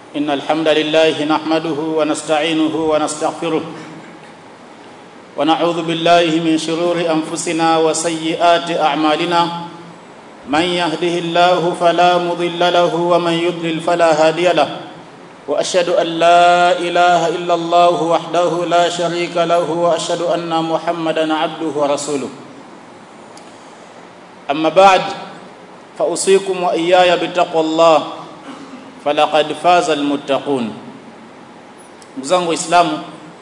إن الحمد لله نحمده ونستعينه ونستغفره ونعوذ بالله من شرور أنفسنا وسيئات أعمالنا من يهده الله فلا مضل له ومن يضلل فلا هادي له واشهد ان لا اله الا الله وحده لا شريك له واشهد ان محمدا عبده ورسوله اما بعد فاوصيكم واياي بتقوى الله فلقد فاز المتقون mzangu waislamu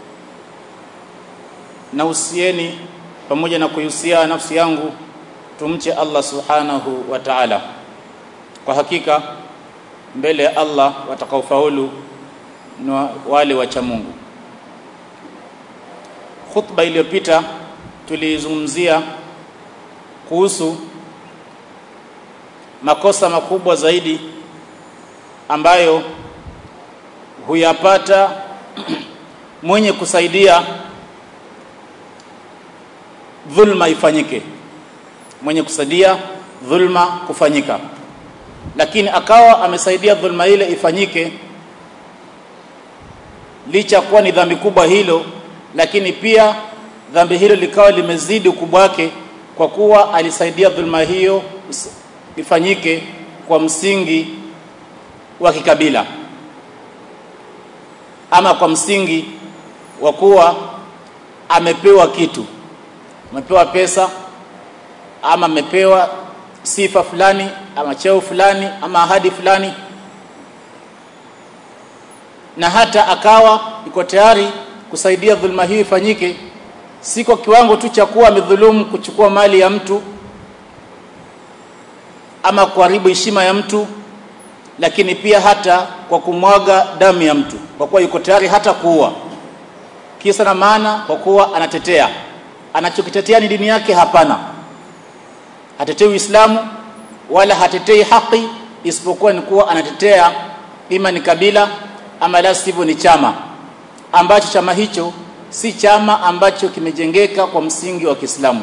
nausieni pamoja na kuihusia nafsi yangu tumche Allah subhanahu wa ta'ala kwa hakika mbele ya Allah watakaofaulu ni wale wacha Mungu khutba iliyopita tulizungumzia kuhusu makosa makubwa zaidi ambayo huyapata mwenye kusaidia dhulma ifanyike mwenye kusaidia dhulma kufanyika lakini akawa amesaidia dhulma ile ifanyike licha kuwa ni dhambi kubwa hilo lakini pia dhambi hilo likawa limezidi ukubwa wake kwa kuwa alisaidia dhulma hiyo ifanyike kwa msingi wa kikabila ama kwa msingi wa kuwa amepewa kitu amepewa pesa ama amepewa sifa fulani ama cheo fulani ama ahadi fulani na hata akawa iko tayari kusaidia dhulma hii ifanyike si kwa kiwango tu cha kuwa amedhulumu kuchukua mali ya mtu ama kuharibu heshima ya mtu lakini pia hata kwa kumwaga damu ya mtu kwa kuwa yuko tayari hata kuua kisa na maana kwa kuwa anatetea anachokitetea ni dini yake hapana hatetei Uislamu wala hatetei haki isipokuwa ni kuwa anatetea ima ni kabila ama la sivyo ni chama ambacho chama hicho si chama ambacho kimejengeka kwa msingi wa Kiislamu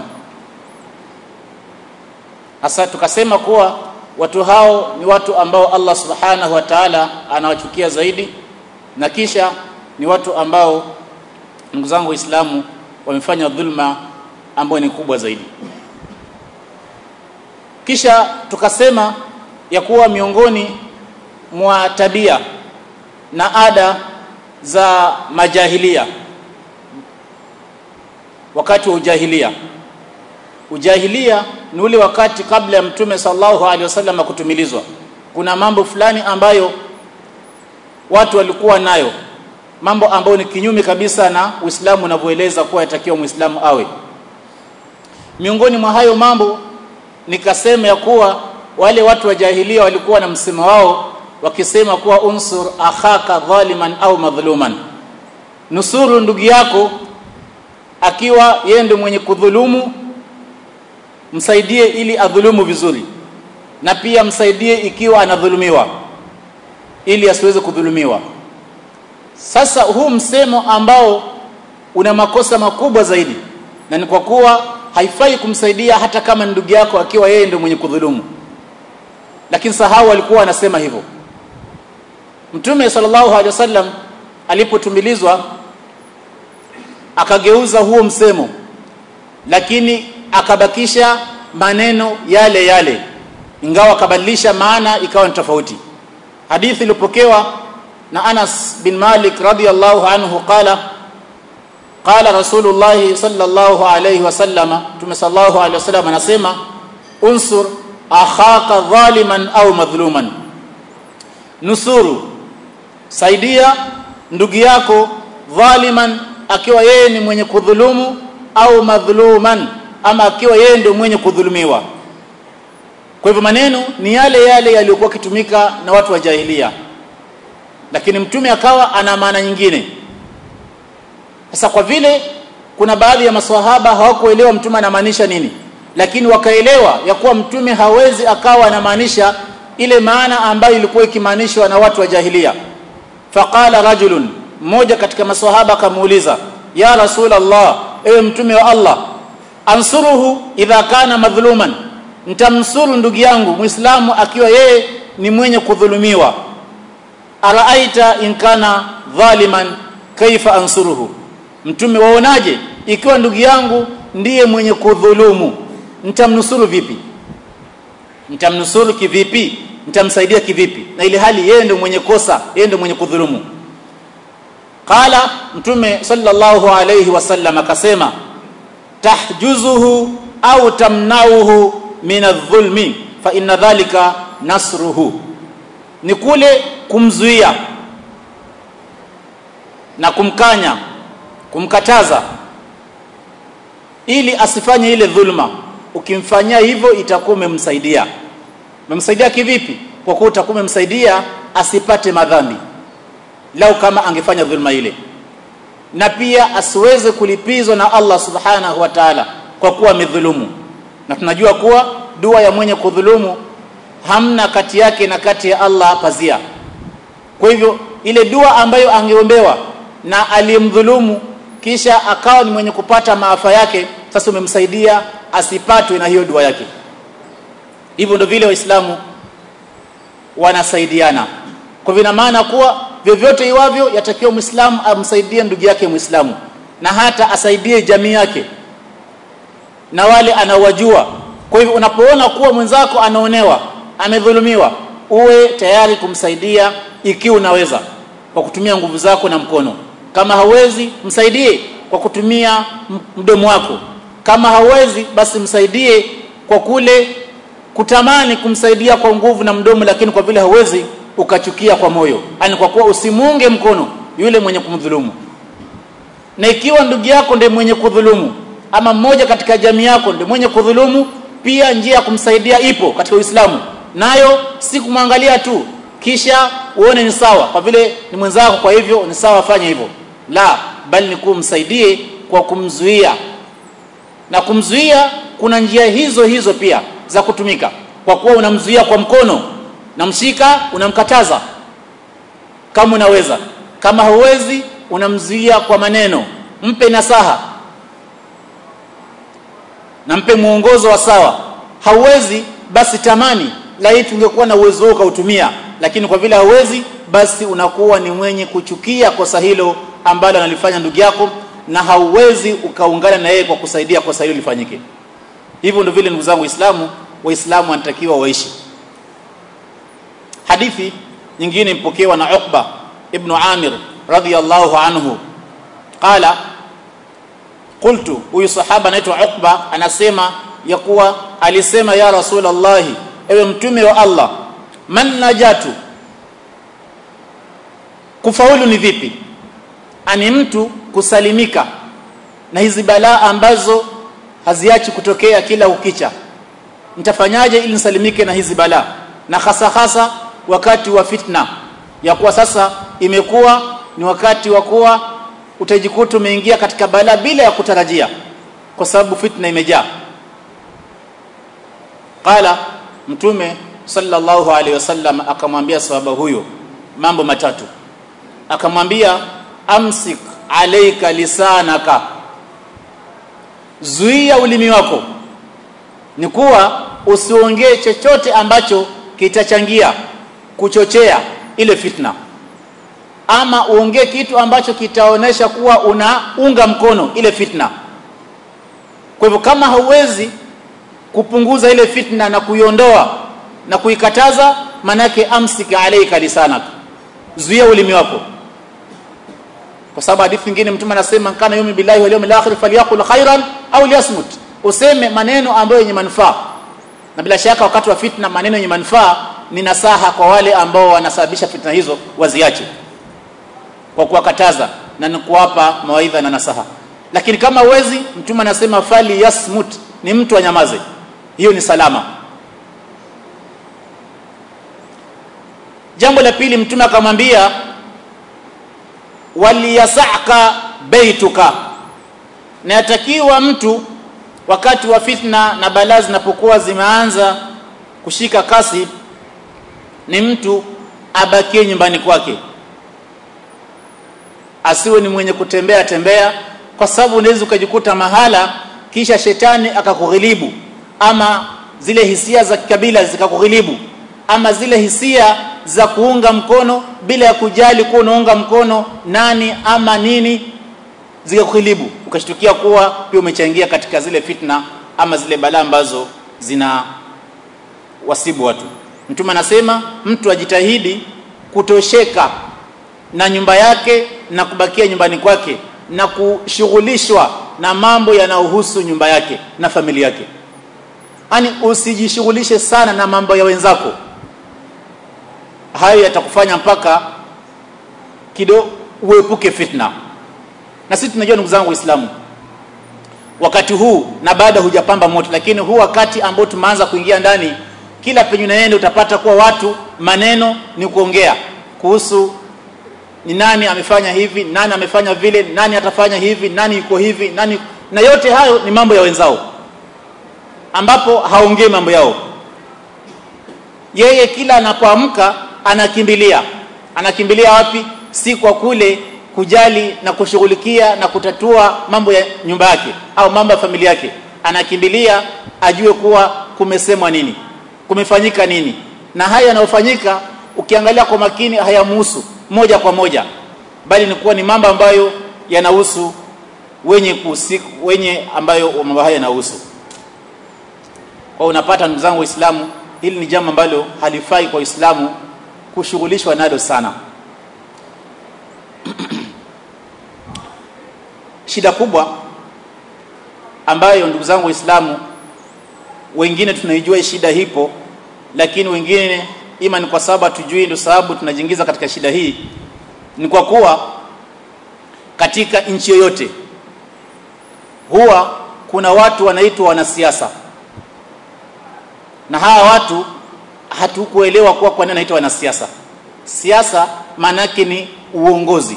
hasa tukasema kuwa watu hao ni watu ambao Allah subhanahu wa ta'ala anawachukia zaidi na kisha ni watu ambao ndugu zangu waislamu wamefanya dhulma ambayo ni kubwa zaidi kisha tukasema ya kuwa miongoni mwa tabia na ada za majahilia wakati wa ujahilia ujahilia ni ule wakati kabla ya mtume sallallahu alaihi wasallam kutumilizwa kuna mambo fulani ambayo watu walikuwa nayo mambo ambayo ni kinyume kabisa na Uislamu unavyoeleza kuwa yatakiwa Muislamu awe miongoni mwa hayo mambo nikasema ya kuwa wale watu wa jahilia walikuwa na msemo wao wakisema kuwa unsur akhaka dhaliman au madhluman nusuru ndugu yako akiwa yeye ndio mwenye kudhulumu msaidie ili adhulumu vizuri na pia msaidie ikiwa anadhulumiwa ili asiweze kudhulumiwa sasa huu msemo ambao una makosa makubwa zaidi na ni kwa kuwa haifai kumsaidia hata kama ndugu yako akiwa yeye ndio mwenye kudhulumu lakini sahau alikuwa anasema hivyo Mtume sallallahu alaihi wasallam alipotumilizwa akageuza huo msemo lakini akabakisha maneno yale yale ingawa akabadilisha maana ikawa ni tofauti hadithi ilipokewa na Anas bin Malik radhiyallahu anhu qala qala rasulullah sallallahu alayhi wasallam tume sallallahu alayhi wasallam anasema unsur akhaka dhaliman au madhluman nusuru saidia ndugu yako dhaliman akiwa yeye ni mwenye kudhulumu au madhluman ama akiwa yeye ndio mwenye kudhulumiwa kwa hivyo maneno ni yale yale yaliyokuwa kitumika na watu wa jahilia lakini mtume akawa ana maana nyingine sasa kwa vile kuna baadhi ya maswahaba hawakuelewa mtume anamaanisha nini lakini wakaelewa ya kuwa mtume hawezi akawa anamaanisha ile maana ambayo ilikuwa ikimaanishwa na watu wa jahilia faqala rajulun mmoja katika maswahaba akamuuliza ya rasul allah ewe mtume wa allah ansuruhu idha kana madhluman nitamnusuru ndugu yangu muislamu akiwa yeye ni mwenye kudhulumiwa araaita in kana dhaliman kaifa ansuruhu mtume waonaje ikiwa ndugu yangu ndiye mwenye kudhulumu nitamnusuru vipi nitamnusuru kivipi nitamsaidia kivipi na ile hali yeye ndio mwenye kosa yeye ndio mwenye kudhulumu qala mtume sallallahu alayhi wasallam akasema tahjuzuhu au tamnauhu min adh-dhulmi fa inna dhalika nasruhu ni kule kumzuia na kumkanya kumkataza ili asifanye ile dhulma ukimfanyia hivyo itakuwa umemsaidia umemsaidia kivipi kwa kuwa utakuwa umemsaidia asipate madhambi lau kama angefanya dhulma ile na pia asiweze kulipizwa na Allah subhanahu wa ta'ala kwa kuwa amedhulumu na tunajua kuwa dua ya mwenye kudhulumu hamna kati yake na kati ya Allah pazia kwa hivyo ile dua ambayo angeombewa na aliyemdhulumu kisha akawa ni mwenye kupata maafa yake sasa umemsaidia asipatwe na hiyo dua yake hivyo ndio vile waislamu wanasaidiana kwa vina maana kuwa vyovyote iwavyo yatakiwa muislamu amsaidie ndugu yake muislamu na hata asaidie jamii yake na wale anawajua kwa hivyo unapoona kuwa mwenzako anaonewa amedhulumiwa uwe tayari kumsaidia ikiwa unaweza kwa kutumia nguvu zako na mkono kama hauwezi msaidie kwa kutumia mdomo wako kama hauwezi basi msaidie kwa kule kutamani kumsaidia kwa nguvu na mdomo lakini kwa vile hauwezi ukachukia kwa moyo yani kwa kuwa usimuunge mkono yule mwenye kumdhulumu na ikiwa ndugu yako ndiye mwenye kudhulumu ama mmoja katika jamii yako ndiye mwenye kudhulumu pia njia ya kumsaidia ipo katika Uislamu nayo si kumwangalia tu kisha uone ni sawa kwa vile ni mwenzako kwa hivyo ni sawa afanye hivyo la bali ni kumsaidie kwa kumzuia na kumzuia kuna njia hizo hizo pia za kutumika kwa kuwa unamzuia kwa mkono namshika unamkataza kama unaweza kama hauwezi unamzuia kwa maneno mpe nasaha na mpe muongozo wa sawa hauwezi basi tamani laiti tungekuwa na uwezo huo kautumia lakini kwa vile hauwezi basi unakuwa ni mwenye kuchukia kosa hilo ambalo analifanya ndugu yako na hauwezi ukaungana na yeye kwa kusaidia kosa hilo lifanyike hivyo ndio vile ndugu zangu waislamu waislamu wanatakiwa waishi hadithi nyingine mpokewa na Uqba ibn Amir radhiyallahu anhu qala qultu huyu sahaba anaitwa Uqba anasema ya kuwa alisema ya rasulullah ewe mtume wa Allah man najatu kufaulu ni vipi ani mtu kusalimika na hizi balaa ambazo haziachi kutokea kila ukicha nitafanyaje ili nisalimike na hizi balaa na hasa hasa wakati wa fitna ya kuwa sasa imekuwa ni wakati wa kuwa utajikuta umeingia katika balaa bila ya kutarajia kwa sababu fitna imejaa qala mtume sallallahu alaihi wasallam akamwambia sahaba huyo mambo matatu akamwambia amsik alayka lisanaka zuia ulimi wako ni kuwa usiongee chochote ambacho kitachangia kuchochea ile fitna ama uongee kitu ambacho kitaonesha kuwa unaunga mkono ile fitna kwa hivyo kama hauwezi kupunguza ile fitna na kuiondoa na kuikataza manake amsika alayka lisanak zuia ulimi wako kwa sababu hadithi nyingine mtume anasema kana yumi billahi wal yawmil akhir falyaqul khairan au liyasmut useme maneno ambayo yenye manufaa na bila shaka wakati wa fitna maneno yenye manufaa ni nasaha kwa wale ambao wanasababisha fitna hizo waziache kwa kuwakataza na ni kuwapa mawaidha na nasaha lakini kama uwezi mtume anasema fali yasmut ni mtu anyamaze hiyo ni salama jambo la pili mtume akamwambia waliyasaka baituka na yatakiwa mtu wakati wa fitna na balaa zinapokuwa zimeanza kushika kasi ni mtu abakie nyumbani kwake asiwe ni mwenye kutembea tembea kwa sababu unaweza ukajikuta mahala kisha shetani akakughilibu ama zile hisia za kikabila zikakughilibu ama zile hisia za kuunga mkono bila ya kujali kuwa unaunga mkono nani ama nini zikakuhilibu ukashtukia kuwa pia umechangia katika zile fitna ama zile balaa ambazo zina wasibu watu mtume anasema mtu ajitahidi kutosheka na nyumba yake na kubakia nyumbani kwake na kushughulishwa na mambo yanayohusu nyumba yake na familia yake yani usijishughulishe sana na mambo ya wenzako hayo yatakufanya mpaka kido uepuke fitna na sisi tunajua ndugu zangu waislamu wakati huu na baada hujapamba moto lakini huu wakati ambao tumeanza kuingia ndani kila penye unaenda utapata kuwa watu maneno ni kuongea kuhusu ni nani amefanya hivi nani amefanya vile nani atafanya hivi nani yuko hivi nani na yote hayo ni mambo ya wenzao ambapo haongei mambo yao yeye kila anapoamka anakimbilia anakimbilia wapi si kwa kule kujali na kushughulikia na kutatua mambo ya nyumba yake au mambo ya familia yake anakimbilia ajue kuwa kumesemwa nini kumefanyika nini na haya yanayofanyika ukiangalia kwa makini hayamuhusu moja kwa moja bali ni kuwa ni mambo ambayo yanahusu wenye kusiku, wenye ambayo mambo haya yanahusu kwa unapata ndugu zangu waislamu hili ni jambo ambalo halifai kwa waislamu kushughulishwa nalo sana shida kubwa ambayo ndugu zangu waislamu wengine tunaijua shida hipo lakini wengine ima ni kwa sababu hatujui ndio sababu tunajiingiza katika shida hii ni kwa kuwa katika nchi yoyote huwa kuna watu wanaitwa wanasiasa na hawa watu hatukuelewa kuwa kwa nini wanaitwa wanasiasa siasa maana yake ni uongozi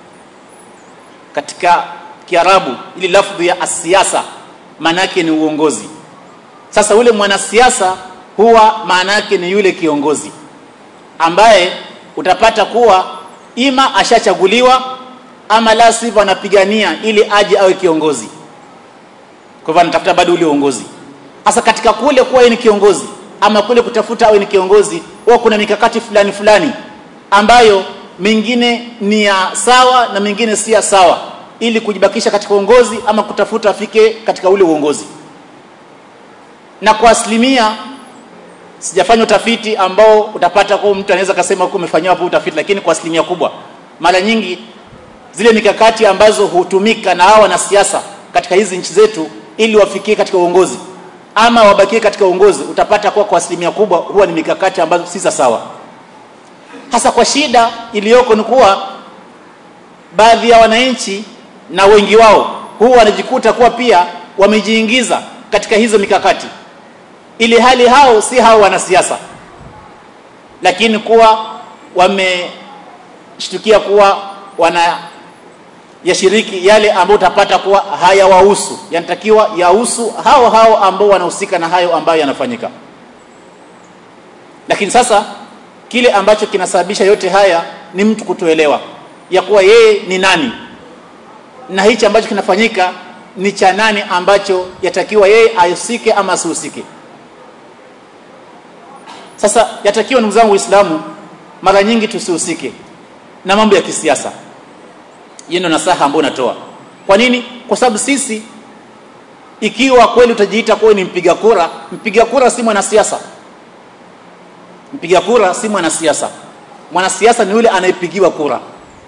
katika kiarabu ili lafdhi ya asiasa maana yake ni uongozi sasa ule mwanasiasa huwa maana yake ni yule kiongozi ambaye utapata kuwa ima ashachaguliwa ama la sivyo anapigania ili aje awe kiongozi kwa hivyo anatafuta bado ule uongozi sasa katika kule kuwa yeye ni kiongozi ama kule kutafuta awe ni kiongozi huwa kuna mikakati fulani fulani ambayo mingine ni ya sawa na mingine si ya sawa ili kujibakisha katika uongozi ama kutafuta afike katika ule uongozi na kwa asilimia sijafanya utafiti ambao utapata kwa mtu anaweza kasema huko umefanywa hapo utafiti lakini kwa asilimia kubwa mara nyingi zile mikakati ambazo hutumika na hawa wanasiasa katika hizi nchi zetu ili wafikie katika uongozi ama wabakie katika uongozi utapata kuwa kwa asilimia kubwa huwa ni mikakati ambazo si sawa hasa kwa shida iliyoko ni kuwa baadhi ya wananchi na wengi wao huwa wanajikuta kuwa pia wamejiingiza katika hizo mikakati ili hali hao si hao wanasiasa lakini kuwa wameshtukia kuwa wana yashiriki yale ambayo utapata kuwa hayawahusu yanatakiwa yahusu hao hao ambao wanahusika na hayo ambayo yanafanyika lakini sasa kile ambacho kinasababisha yote haya ni mtu kutoelewa ya kuwa yeye ni nani na hichi ambacho kinafanyika ni cha nani ambacho yatakiwa yeye ahusike ama asihusike sasa yatakiwa ndugu zangu waislamu mara nyingi tusihusike na mambo ya kisiasa hiyo ndio nasaha ambayo natoa kwa nini kwa sababu sisi ikiwa kweli utajiita kuwa ni mpiga kura mpiga kura si mwanasiasa mpiga kura si mwanasiasa mwanasiasa ni yule anayepigiwa kura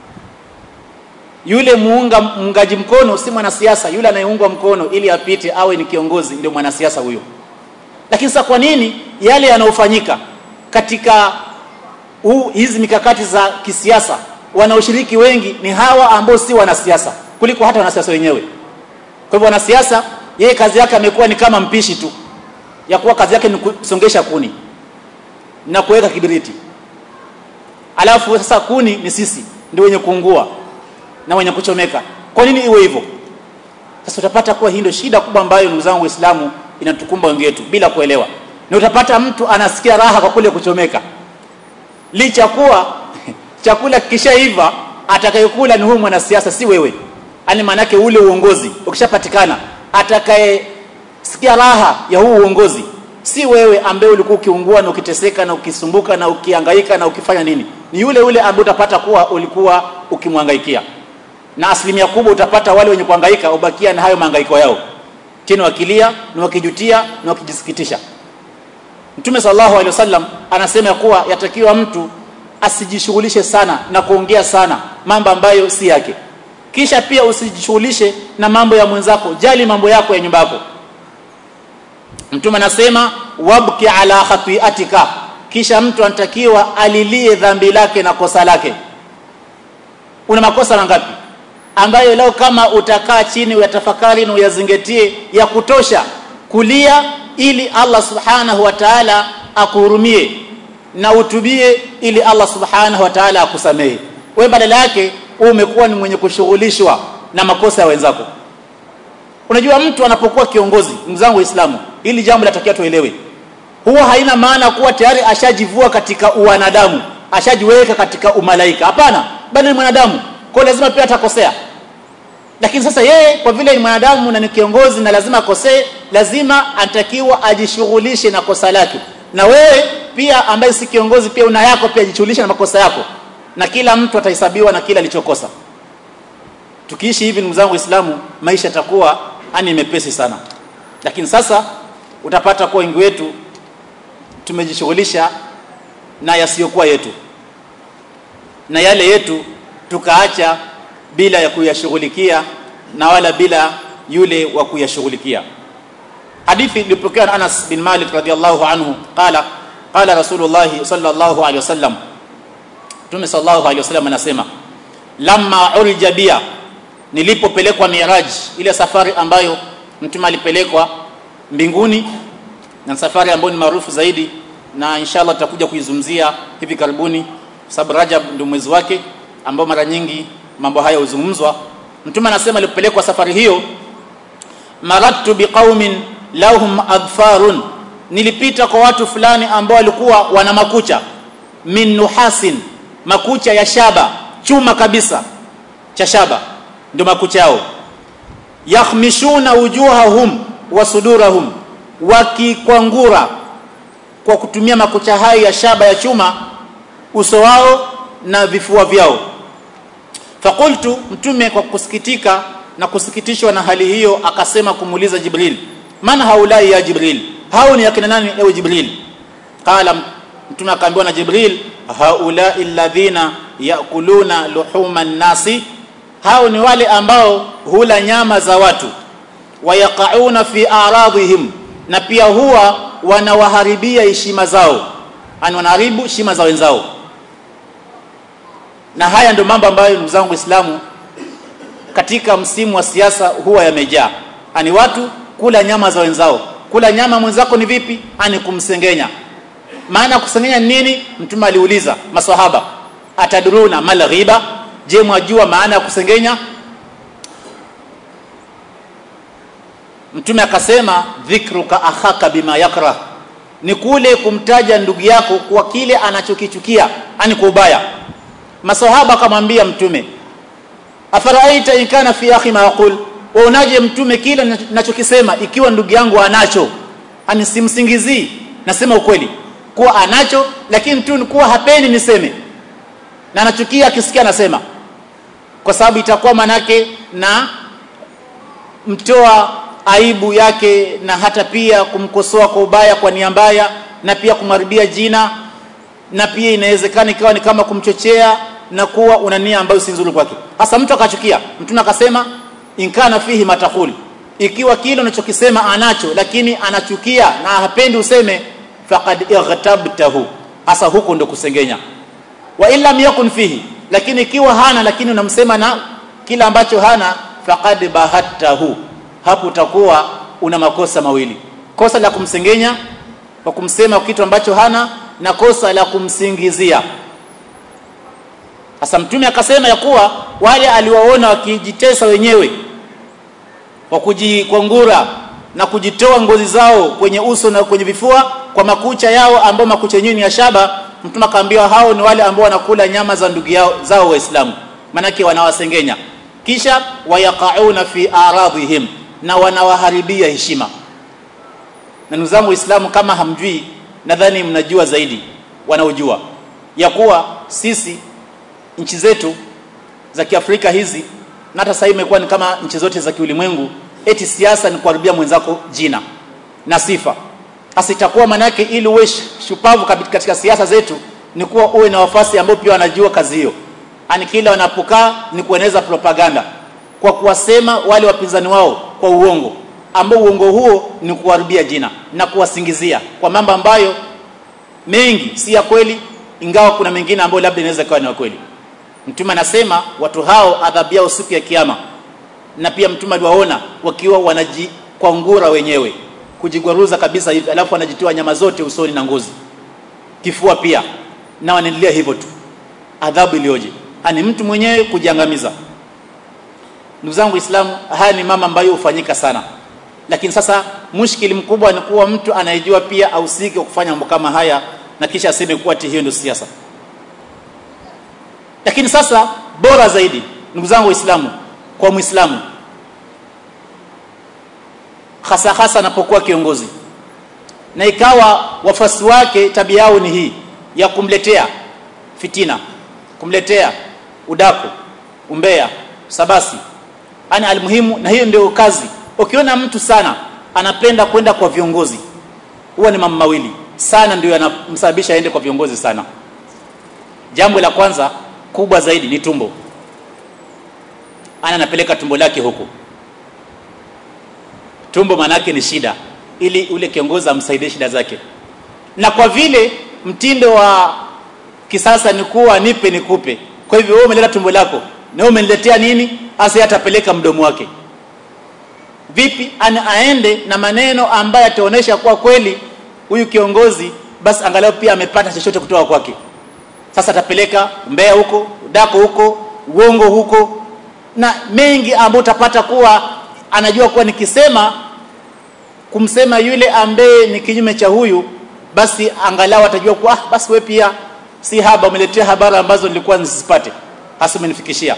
yule muunga muungaji mkono si mwanasiasa yule anayeungwa mkono ili apite awe ni kiongozi ndio mwanasiasa huyo lakini sasa kwa nini yale yanayofanyika katika huu hizi mikakati za kisiasa wanaoshiriki wengi ni hawa ambao si wanasiasa kuliko hata wanasiasa wenyewe kwa hivyo wanasiasa yeye kazi yake amekuwa ni kama mpishi tu ya kuwa kazi yake ni kusongesha kuni na kuweka kibiriti alafu sasa kuni ni sisi ndio wenye kuungua na wenye kuchomeka kwa nini iwe hivyo sasa utapata kuwa hii ndio shida kubwa ambayo ndugu zangu waislamu inatukumba wengi wetu bila kuelewa na utapata mtu anasikia raha kwa kule kuchomeka licha kuwa chakula kikishaiva atakayekula ni huyu mwanasiasa si wewe yani maanake ule uongozi ukishapatikana atakayesikia raha ya huu uongozi si wewe ambaye ulikuwa ukiungua na ukiteseka na ukisumbuka na ukihangaika na ukifanya nini ni yule yule ambaye utapata kuwa ulikuwa ukimwangaikia na asilimia kubwa utapata wale wenye kuhangaika ubakia na hayo mahangaiko yao tena wakilia na wakijutia na wakijisikitisha Mtume sallallahu alaihi wasallam anasema kuwa yatakiwa mtu asijishughulishe sana na kuongea sana mambo ambayo si yake kisha pia usijishughulishe na mambo ya mwenzako jali mambo yako ya nyumba yako Mtume anasema wabki ala khati'atika kisha mtu anatakiwa alilie dhambi lake na kosa lake una makosa mangapi ambayo leo kama utakaa chini uyatafakari na uyazingatie ya kutosha kulia ili Allah subhanahu wa ta'ala akuhurumie na utubie ili Allah subhanahu wa ta'ala akusamehe wewe badala yake umekuwa ni mwenye kushughulishwa na makosa ya wenzako unajua mtu anapokuwa kiongozi mzangu waislamu ili jambo latakiwa tuelewe huwa haina maana kuwa tayari ashajivua katika uwanadamu ashajiweka katika umalaika hapana bali ni mwanadamu kwa lazima pia atakosea lakini sasa yeye kwa vile ni mwanadamu na ni kiongozi na lazima akosee lazima anatakiwa ajishughulishe na kosa lake na wewe pia ambaye si kiongozi pia una yako pia jishughulishe na makosa yako na kila mtu atahesabiwa na kila alichokosa tukiishi hivi ndugu zangu waislamu maisha yatakuwa ani mepesi sana lakini sasa utapata kwa wengi wetu tumejishughulisha na yasiyokuwa yetu na yale yetu tukaacha bila ya kuyashughulikia na wala bila yule wa kuyashughulikia hadithi ilipokewa na Anas bin Malik radhiallahu anhu qala qala rasulullah sallallahu alaihi wasallam Mtume sallallahu alaihi wasallam anasema lamma urja bia nilipopelekwa miraj ile safari ambayo mtume alipelekwa mbinguni na safari ambayo ni maarufu zaidi na inshallah tutakuja kuizungumzia hivi karibuni sababu Rajab ndio mwezi wake ambao mara nyingi mambo haya huzungumzwa mtume anasema alipelekwa safari hiyo marattu biqaumin lahum adfarun nilipita kwa watu fulani ambao walikuwa wana makucha min nuhasin makucha ya shaba chuma kabisa cha shaba ndio makucha yao yakhmishuna wujuhahum wa sudurahum wakikwangura kwa kutumia makucha hayo ya shaba ya chuma uso wao na vifua vyao fakultu mtume kwa kusikitika na kusikitishwa na hali hiyo akasema kumuuliza jibril man haulai ya jibril hao ni akina nani ewe jibril qala mtume akaambiwa na jibril haulai alladhina yakuluna luhuma nasi hao ni wale ambao hula nyama za watu wayaqauna fi aradhihim na pia huwa wanawaharibia heshima zao ani wanaharibu heshima za wenzao na haya ndio mambo ambayo ndugu zangu waislamu katika msimu wa siasa huwa yamejaa ani watu kula nyama za wenzao kula nyama mwenzako ni vipi ani kumsengenya maana kusengenya nini mtume aliuliza maswahaba ataduruna mal ghiba je mwajua maana ya kusengenya mtume akasema dhikruka akhaka bima yakrah ni kule kumtaja ndugu yako kwa kile anachokichukia ani kwa ubaya masahaba akamwambia mtume afaraita in kana fi akhi ma yaqul waonaje mtume kile ninachokisema ikiwa ndugu yangu anacho ani simsingizii nasema ukweli kuwa anacho lakini tu kuwa hapendi niseme na anachukia akisikia nasema kwa sababu itakuwa manake na mtoa aibu yake na hata pia kumkosoa kwa ubaya kwa nia mbaya na pia kumharibia jina na pia inawezekana ikawa ni kama kumchochea na kuwa una nia ambayo si nzuri kwake hasa mtu akachukia mtume akasema inkana fihi matakul ikiwa kile unachokisema anacho lakini anachukia na hapendi useme faqad ightabtahu hasa huko ndo kusengenya wa illa yakun fihi lakini ikiwa hana lakini unamsema na kila ambacho hana faqad bahattahu hapo utakuwa una makosa mawili kosa la kumsengenya kwa kumsema kitu ambacho hana na kosa la kumsingizia sasa mtume akasema ya kuwa wale aliwaona wakijitesa wenyewe kwa kujikwangura na kujitoa ngozi zao kwenye uso na kwenye vifua kwa makucha yao ambao makucha yenyewe ni ya shaba mtume akaambiwa hao ni wale ambao wanakula nyama za ndugu yao zao waislamu manake wanawasengenya kisha wayaqauna fi aradhihim na wanawaharibia heshima na ndugu zangu waislamu kama hamjui nadhani mnajua zaidi wanaojua ya kuwa sisi nchi zetu za Kiafrika hizi na hata sasa imekuwa ni kama nchi zote za kiulimwengu eti siasa ni kuharibia mwenzako jina na sifa hasa itakuwa manake ili uwe shupavu katika siasa zetu ni kuwa uwe na wafasi ambao pia wanajua kazi hiyo ani kila wanapokaa ni kueneza propaganda kwa kuwasema wale wapinzani wao kwa uongo ambao uongo huo ni kuharibia jina na kuwasingizia kwa mambo ambayo mengi si ya kweli ingawa kuna mengine ambayo labda inaweza kuwa ni ya kweli mtume anasema watu hao adhabu yao siku ya kiyama na pia mtume aliwaona wakiwa wanajikwangura wenyewe kujigwaruza kabisa hivi alafu wanajitoa nyama zote usoni na ngozi kifua pia na wanaendelea hivyo tu adhabu iliyoje ani mtu mwenyewe kujiangamiza ndugu zangu waislamu haya ni mama ambayo hufanyika sana lakini sasa mushkili mkubwa ni kuwa mtu anayejua pia ausike kufanya mambo kama haya na kisha aseme kuwa ati hiyo ndio siasa lakini sasa bora zaidi ndugu zangu waislamu kwa muislamu hasa hasa anapokuwa kiongozi na ikawa wafasi wake tabia yao ni hii ya kumletea fitina kumletea udaku umbea sabasi ani almuhimu na hiyo ndio kazi ukiona mtu sana anapenda kwenda kwa viongozi huwa ni mambo mawili sana ndio yanamsababisha aende kwa viongozi sana jambo la kwanza kubwa zaidi ni tumbo ana anapeleka tumbo lake huko tumbo manake ni shida ili ule kiongozi amsaidie shida zake na kwa vile mtindo wa kisasa ni kuwa nipe nikupe kwa hivyo wewe umeleta tumbo lako na wewe umeniletea nini hasa atapeleka mdomo wake vipi ana aende na maneno ambayo ataonesha kuwa kweli huyu kiongozi basi angalau pia amepata chochote kutoka kwake sasa atapeleka mbea huko dako huko uongo huko na mengi ambayo utapata kuwa anajua kuwa nikisema kumsema yule ambaye ni kinyume cha huyu basi angalau atajua kuwa ah, basi we pia si haba umeletea habari ambazo nilikuwa nisipate hasa umenifikishia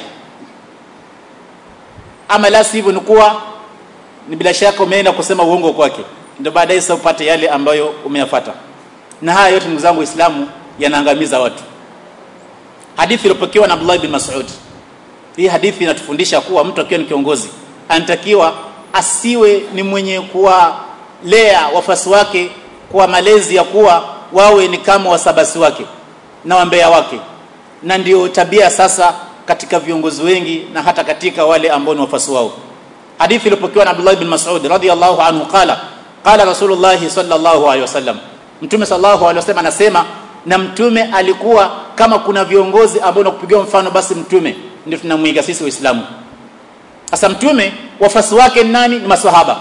ama la sivyo ni kuwa ni bila shaka umeenda kusema uongo kwake ndio baadaye sasa upate yale ambayo umeyafata na haya yote ndugu zangu waislamu yanaangamiza watu hadithi iliyopokewa na Abdullah bin Mas'ud hii hadithi inatufundisha kuwa mtu akiwa ni kiongozi anatakiwa asiwe ni mwenye kuwalea wafasi wake kwa malezi ya kuwa wawe ni kama wasabasi wake na wambea wake na ndio tabia sasa katika viongozi wengi na hata katika wale ambao ni wafasi wao hadithi iliyopokewa na Abdullah bin Mas'ud radhiyallahu anhu qala qala Rasulullah sallallahu alaihi wasallam mtume sallallahu alaihi wasallam anasema na mtume alikuwa kama kuna viongozi ambao nakupigiwa mfano basi mtume ndio tunamwiga sisi waislamu sasa mtume wafasi wake ni nani ni maswahaba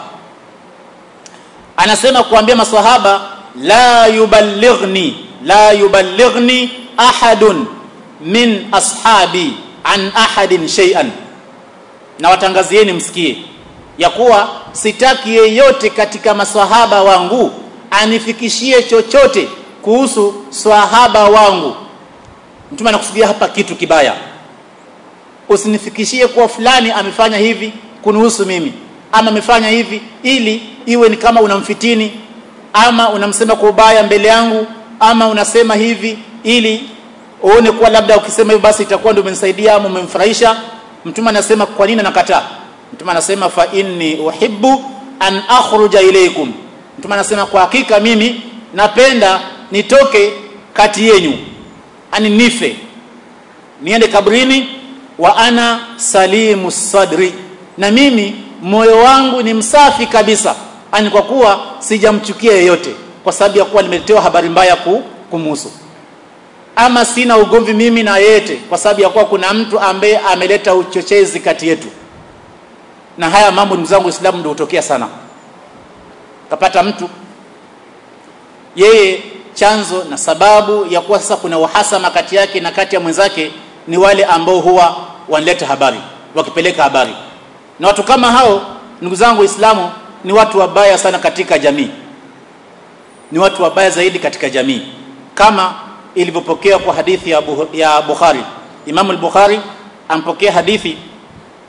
anasema kuambia maswahaba la yuballighni la yuballighni ahadun min ashabi an ahadin shay'an na watangazieni msikie ya kuwa sitaki yeyote katika maswahaba wangu anifikishie chochote kuhusu swahaba wangu mtume anakusudia hapa kitu kibaya usinifikishie kuwa fulani amefanya hivi kunihusu mimi ama amefanya hivi ili iwe ni kama unamfitini ama unamsema kwa ubaya mbele yangu ama unasema hivi ili uone kuwa labda ukisema hivyo basi itakuwa ndio umenisaidia ama umemfurahisha mtume anasema kwa nini nakataa mtume anasema fa inni uhibbu an akhruja ilaykum mtume anasema kwa hakika mimi napenda nitoke kati yenu ani nife niende kabrini wa ana salimu sadri na mimi moyo wangu ni msafi kabisa ani kwa kuwa sijamchukia yeyote kwa sababu ya kuwa nimeletewa habari mbaya ku, kumuhusu ama sina ugomvi mimi na yete kwa sababu ya kuwa kuna mtu ambaye ameleta uchochezi kati yetu na haya mambo ndugu zangu Uislamu ndio hutokea sana kapata mtu yeye chanzo na sababu ya kuwa sasa kuna uhasama kati yake na kati ya mwenzake ni wale ambao huwa wanaleta habari wakipeleka habari na watu kama hao ndugu zangu waislamu ni watu wabaya sana katika jamii ni watu wabaya zaidi katika jamii kama ilivyopokea kwa hadithi ya, Buh ya Bukhari Imam al-Bukhari ampokea hadithi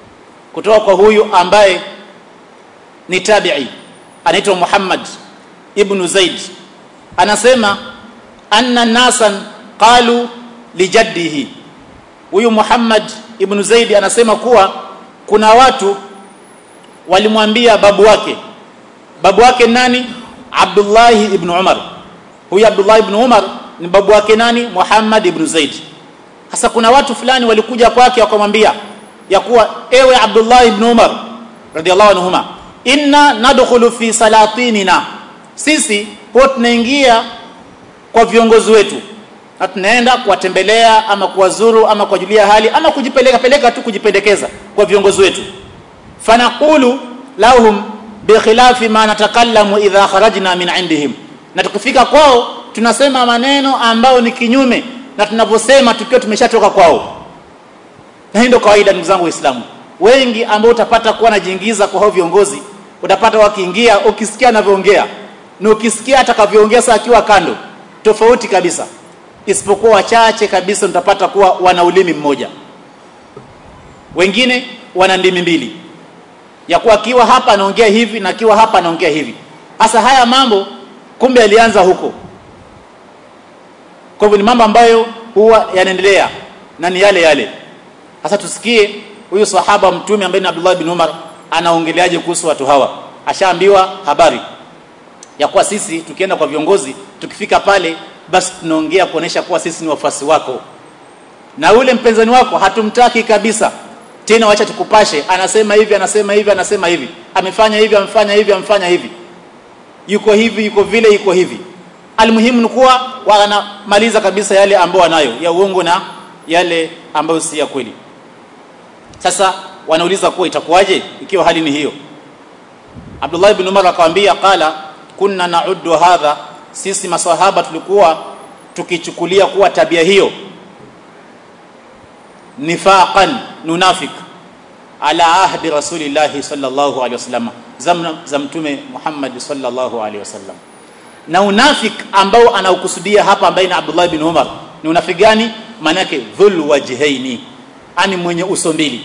kutoka kwa huyu ambaye ni tabi'i anaitwa Muhammad ibn Zaid anasema anna nasan qalu lijaddihi huyu Muhammad ibn Zaid anasema kuwa kuna watu walimwambia babu wake babu wake nani Abdullah ibn Umar huyu Abdullah ibn Umar ni babu wake nani Muhammad ibn Zaid sasa kuna watu fulani walikuja kwake wakamwambia ya kuwa ewe Abdullah ibn Umar radhiallahu anhuma inna nadkhulu fi salatinina sisi huwa tunaingia kwa viongozi wetu na tunaenda kuwatembelea ama kuwazuru ama kuwajulia hali ama kujipeleka peleka tu kujipendekeza kwa viongozi wetu fanaqulu lahum bikhilafi ma natakallamu idha kharajna min indihim na tukifika kwao tunasema maneno ambayo ni kinyume na tunavyosema tukiwa tumeshatoka kwao na hii ndio kawaida ndugu zangu waislamu wengi ambao utapata kuwa najiingiza kwa hao viongozi utapata wakiingia ukisikia anavyoongea na ukisikia atakavyoongea saa akiwa kando tofauti kabisa isipokuwa wachache kabisa utapata kuwa wana ulimi mmoja wengine wana ndimi mbili ya kuwa akiwa hapa anaongea hivi na akiwa hapa anaongea hivi hasa haya mambo kumbe alianza huko kwa hivyo ni mambo ambayo huwa yanaendelea na ni yale yale sasa tusikie huyu sahaba mtume ambaye ni Abdullah bin Umar anaongeleaje kuhusu watu hawa ashaambiwa habari ya kuwa sisi tukienda kwa viongozi tukifika pale basi tunaongea kuonesha kuwa sisi ni wafuasi wako na ule mpenzani wako hatumtaki kabisa tena wacha tukupashe anasema hivi anasema hivi anasema hivi amefanya hivi amefanya hivi amefanya hivi yuko hivi yuko vile yuko hivi almuhimu ni kuwa wanamaliza kabisa yale ambayo wanayo ya uongo na yale ambayo si ya kweli sasa wanauliza kuwa itakuwaje ikiwa hali ni hiyo Abdullah ibn Umar akamwambia qala kunna na'uddu hadha sisi maswahaba tulikuwa tukichukulia kuwa tabia hiyo nifaqan nunafik ala ahdi rasulillahi sallallahu alaihi wasallam zamna za mtume Muhammad sallallahu alaihi wasallam na unafik ambao anaukusudia hapa ambaye ni Abdullah bin Umar ni unafiki gani maana yake dhul wajhaini ani mwenye uso mbili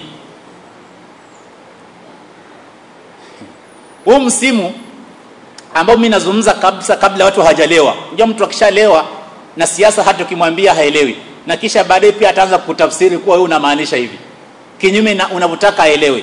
huu msimu ambao mimi nazungumza kabisa kabla watu hawajalewa unajua mtu akishalewa na siasa hata ukimwambia haelewi na kisha baadaye pia ataanza kutafsiri kuwa wewe unamaanisha hivi kinyume na unavyotaka aelewe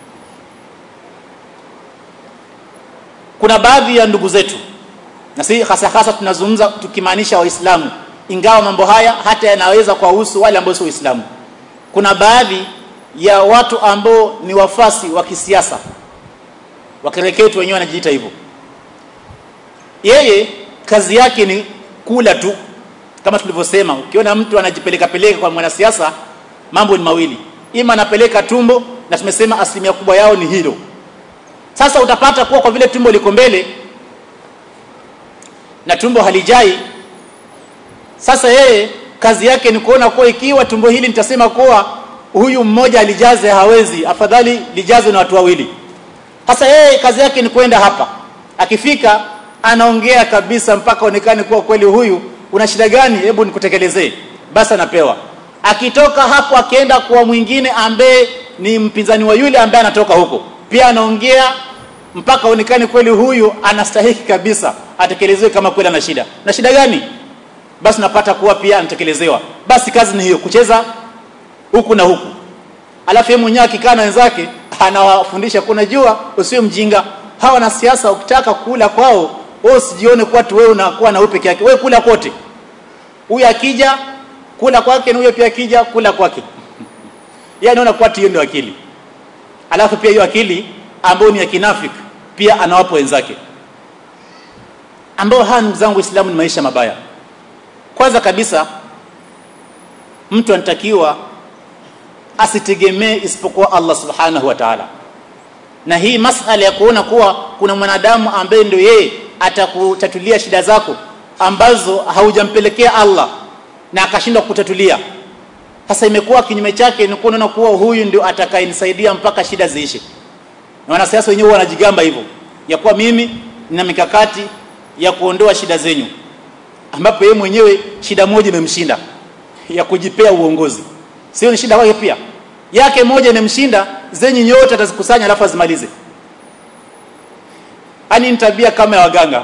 kuna baadhi ya ndugu zetu na si hasa hasa tunazungumza tukimaanisha waislamu ingawa mambo haya hata yanaweza kuwahusu wale ambao si waislamu kuna baadhi ya watu ambao ni wafasi wa kisiasa wakereketu wenyewe wanajiita hivyo yeye kazi yake ni kula tu kama tulivyosema ukiona mtu anajipeleka peleka kwa mwanasiasa mambo ni mawili ima anapeleka tumbo na tumesema asilimia kubwa yao ni hilo sasa utapata kuwa kwa vile tumbo liko mbele na tumbo halijai sasa yeye kazi yake ni kuona kuwa ikiwa tumbo hili nitasema kuwa huyu mmoja alijaze hawezi afadhali lijaze na watu wawili sasa yeye kazi yake ni kwenda hapa akifika anaongea kabisa mpaka onekane kuwa kweli huyu una shida gani hebu nikutekelezee basi anapewa akitoka hapo akienda kwa mwingine ambaye ni mpinzani wa yule ambaye anatoka huko pia anaongea mpaka onekane kweli huyu anastahiki kabisa atekelezewe kama kweli ana shida na shida gani basi napata kuwa pia anatekelezewa basi kazi ni hiyo kucheza huku na huku alafu yeye mwenyewe akikaa na wenzake anawafundisha kuna jua usiwe mjinga hawa na siasa ukitaka kula kwao wewe usijione kuwa tu wewe unakuwa na wewe peke yake wewe kula kote huyu akija kula kwake na huyo pia akija kula kwake yeye anaona kuwa hiyo ndio akili alafu pia hiyo akili ambayo ni ya kinafiki pia anawapa wenzake ambao haya ndugu zangu Uislamu ni maisha mabaya kwanza kabisa mtu anatakiwa asitegemee isipokuwa Allah subhanahu wa ta'ala na hii masala ya kuona kuwa kuna mwanadamu ambaye ndio yeye atakutatulia shida zako ambazo haujampelekea Allah na akashindwa kutatulia sasa imekuwa kinyume chake ni kuona kuwa huyu ndio atakayenisaidia mpaka shida ziishe na wanasiasa wenyewe wanajigamba hivyo ya kuwa mimi nina mikakati ya kuondoa shida zenyu ambapo yeye mwenyewe shida moja imemshinda ya kujipea uongozi sio ni shida kwake pia yake moja imemshinda zenyu nyote atazikusanya alafu azimalize ani ni tabia kama ya waganga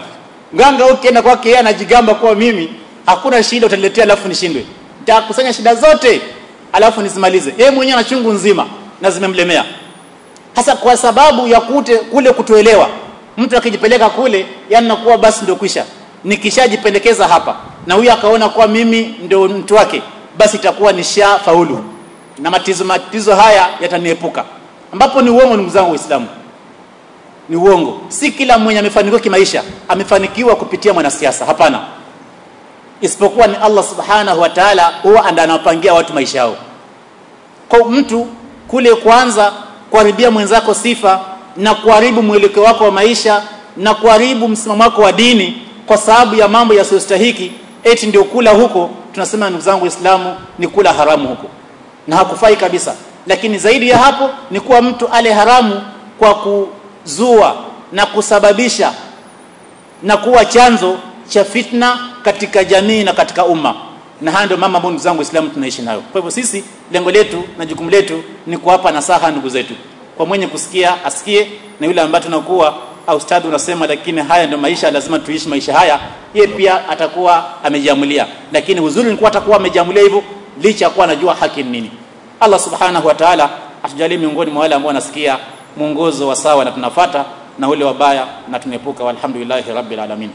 mganga ukienda kwake yeye anajigamba kuwa mimi hakuna shida utaniletea alafu nishindwe nitakusanya shida zote alafu nisimalize yeye mwenyewe ana chungu nzima na zimemlemea hasa kwa sababu ya kute, kule kutoelewa mtu akijipeleka kule yani nakuwa basi ndio kwisha nikishajipendekeza hapa na huyu akaona kuwa mimi ndio mtu wake basi itakuwa nisha faulu na matizo matizo haya yataniepuka ambapo ni uongo ndugu zangu waislamu ni uongo si kila mwenye amefanikiwa kimaisha amefanikiwa kupitia mwanasiasa hapana isipokuwa ni Allah subhanahu wa ta'ala huwa anawapangia watu maisha yao kwa mtu kule kwanza kuharibia mwenzako sifa na kuharibu mwelekeo wako wa maisha na kuharibu msimamo wako wa dini kwa sababu ya mambo yasiyostahiki eti ndio kula huko tunasema ndugu zangu waislamu ni kula haramu huko na hakufai kabisa lakini zaidi ya hapo ni kuwa mtu ale haramu kwa kuzua na kusababisha na kuwa chanzo cha fitna katika jamii na katika umma na haya ndio mama ambao ndugu zangu waislamu tunaishi nayo kwa hivyo sisi lengo letu na jukumu letu ni kuwapa nasaha ndugu zetu kwa mwenye kusikia asikie na yule ambaye tunakuwa au ustadhi unasema lakini haya ndio maisha lazima tuishi maisha haya ye pia atakuwa amejiamulia lakini uzuri ni kuwa atakuwa amejiamulia hivyo licha ya kuwa anajua haki ni nini Allah subhanahu wa ta'ala atujalie miongoni mwa wale ambao wanasikia mwongozo wa sawa na tunafata na ule wabaya na tunepuka walhamdulillahi rabbil alamin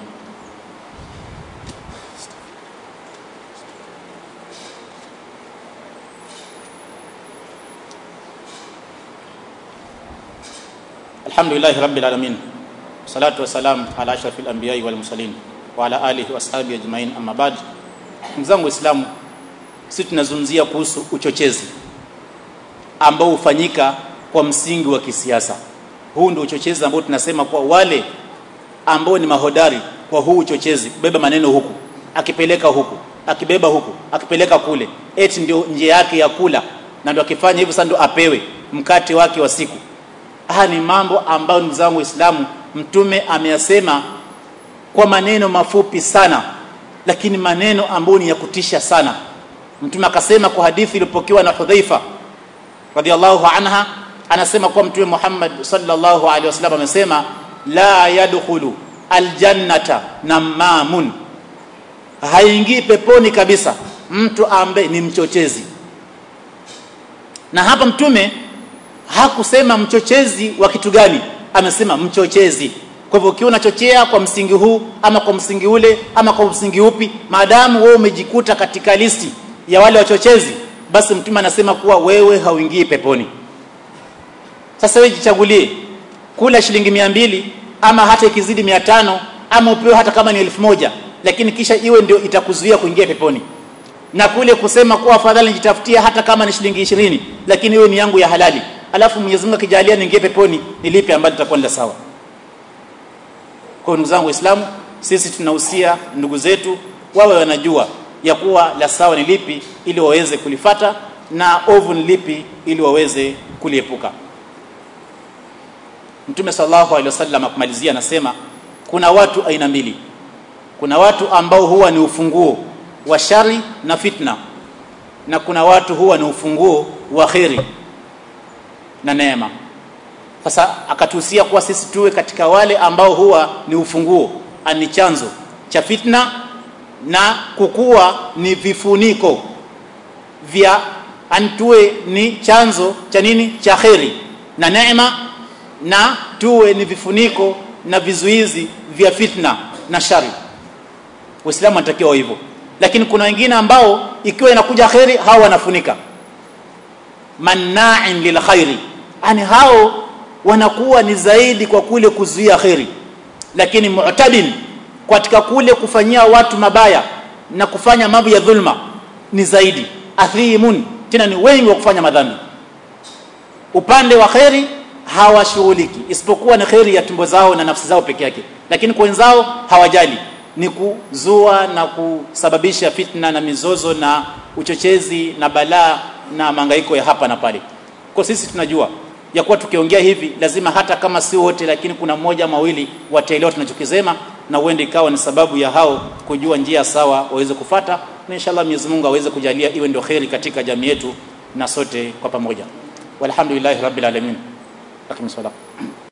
alhamdulillahi rabbil alamin salatu wassalam ala ashrafil anbiya'i wal mursalin wa ala alihi wa ashabihi ajma'in amma ba'd ndugu zangu waislamu sisi tunazungumzia kuhusu uchochezi ambao hufanyika kwa msingi wa kisiasa huu ndio uchochezi ambao tunasema kwa wale ambao ni mahodari kwa huu uchochezi beba maneno huku akipeleka huku akibeba huku akipeleka kule eti ndio njia yake ya kula na ndio akifanya hivyo sasa ndio apewe mkate wake wa siku haya ni mambo ambayo ndugu zangu waislamu mtume ameyasema kwa maneno mafupi sana lakini maneno ambayo ni ya kutisha sana mtume akasema kwa hadithi iliyopokewa na Hudhaifa radhiallahu anha anasema kwa mtume Muhammad sallallahu alaihi wasallam amesema la yadkhulu aljannata namamun haingii peponi kabisa mtu ambaye ni mchochezi na hapa mtume hakusema mchochezi wa kitu gani amesema mchochezi kwa hivyo ukiwa unachochea kwa msingi huu ama kwa msingi ule ama kwa msingi upi maadamu wewe umejikuta katika listi ya wale wachochezi basi mtume anasema kuwa wewe hauingii peponi sasa wewe jichagulie kula shilingi mia mbili ama hata ikizidi mia tano ama upewe hata kama ni elfu moja lakini kisha iwe ndio itakuzuia kuingia peponi na kule kusema kuwa afadhali nijitafutia hata kama ni shilingi ishirini lakini iwe ni yangu ya halali alafu Mwenyezi Mungu akijalia niingie peponi ni lipi ambalo litakuwa ni la sawa kwa ndugu zangu waislamu sisi tunahusia ndugu zetu wawe wanajua ya kuwa la sawa ni lipi ili waweze kulifata na ovu ni lipi ili waweze kuliepuka Mtume sallallahu alaihi wasallam akumalizia anasema kuna watu aina mbili kuna watu ambao huwa ni ufunguo wa shari na fitna na kuna watu huwa ni ufunguo wa kheri na neema sasa akatuhusia kuwa sisi tuwe katika wale ambao huwa ni ufunguo ani chanzo cha fitna na kukua ni vifuniko vya antuwe ni chanzo cha nini cha kheri na neema na tuwe ni vifuniko na vizuizi vya fitna na shari Uislamu anatakiwa hivyo lakini kuna wengine ambao ikiwa inakuja kheri hao wanafunika manna'in lil khairi yani hao wanakuwa ni zaidi kwa kule kuzuia kheri lakini mu'tadin katika kule kufanyia watu mabaya na kufanya mambo ya dhulma ni zaidi athimun tena ni wengi wa kufanya madhambi upande wa kheri hawashughuliki isipokuwa ni kheri ya tumbo zao na nafsi zao peke yake lakini kwa wenzao hawajali ni kuzua na kusababisha fitna na mizozo na uchochezi na balaa na mangaiko ya hapa na pale kwa sisi tunajua ya kuwa tukiongea hivi lazima hata kama si wote lakini kuna mmoja mawili wataelewa tunachokisema na uende ikawa ni sababu ya hao kujua njia sawa waweze kufata na inshallah Mwenyezi Mungu aweze kujalia iwe ndio kheri katika jamii yetu na sote kwa pamoja walhamdulillahi rabbil alamin akim